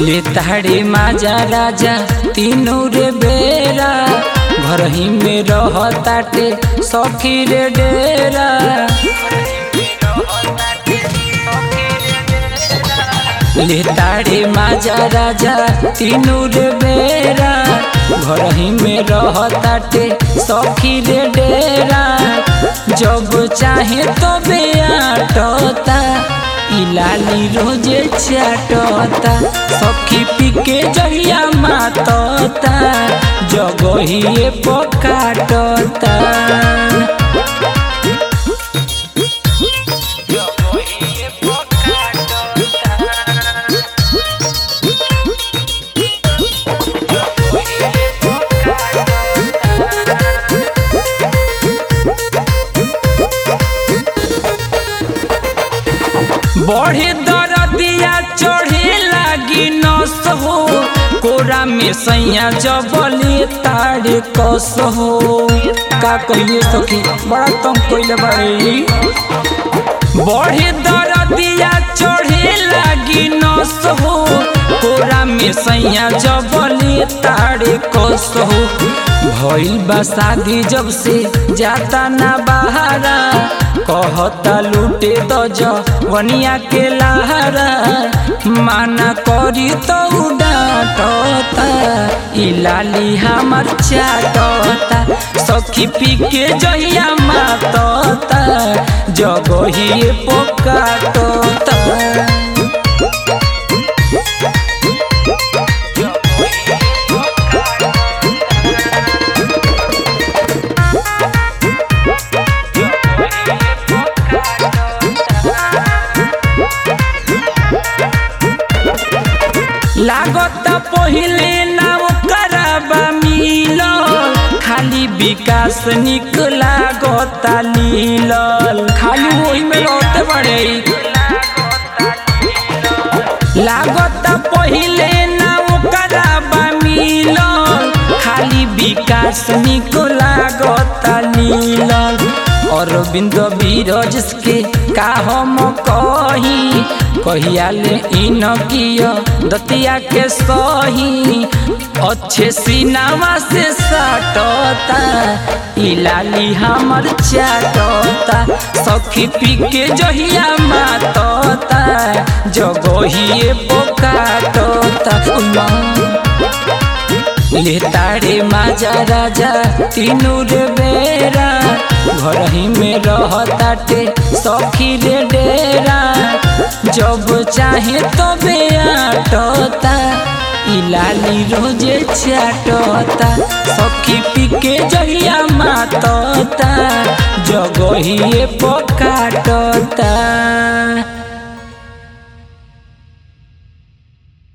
ले ताड़े माजा राजा तीनों रे बेरा घर ही में रहताटे सखी रे डेरा ले ताड़े माजा राजा तीनों रे बेरा घर ही में रहताटे सखी रे डेरा जब चाहे तो बेआटता इलाली रोजे चाटता सखी पीके जहिया मातता जगहिए पकाटता बढ़े दरदिया चढ़े लागी नस हो कोरा में सैया जबले तारे कस हो का कहिए सखी बड़ा तम कइले बारे बढ़े दरदिया चढ़े लागी नस हो कोरा में सैया जबले तारे कस हो भइल बा शादी जब से जाता ना बहारा कहता लूटे तो जवनिया के लहरा माना करी तो डांटता इलाली हमर चाटता सखी पी के जहिया मातता जगहिए पोकाटता लागत पहिले ना ओकरा मिल खाली विकास निक लागत लीलल खाली वही में रहते बड़े लागत पहिले ना ओकरा मिल खाली विकास निक लागत लीलल अरविंद बीरज के का हम कही कहिया ले इन किया दतिया के सही अच्छे सीनावा से साटता इलाली हमर चाटता सखी पी के जहिया मातता जगहिए पोकाटता ले ताड़े माजा राजा तीनों रे बेरा घर ही में रहताटे सखी रे डेरा जब चाहे तो बेआटता इलाली रोजे चाटता सखी पी के जहिया मातता जगहिए पकाटता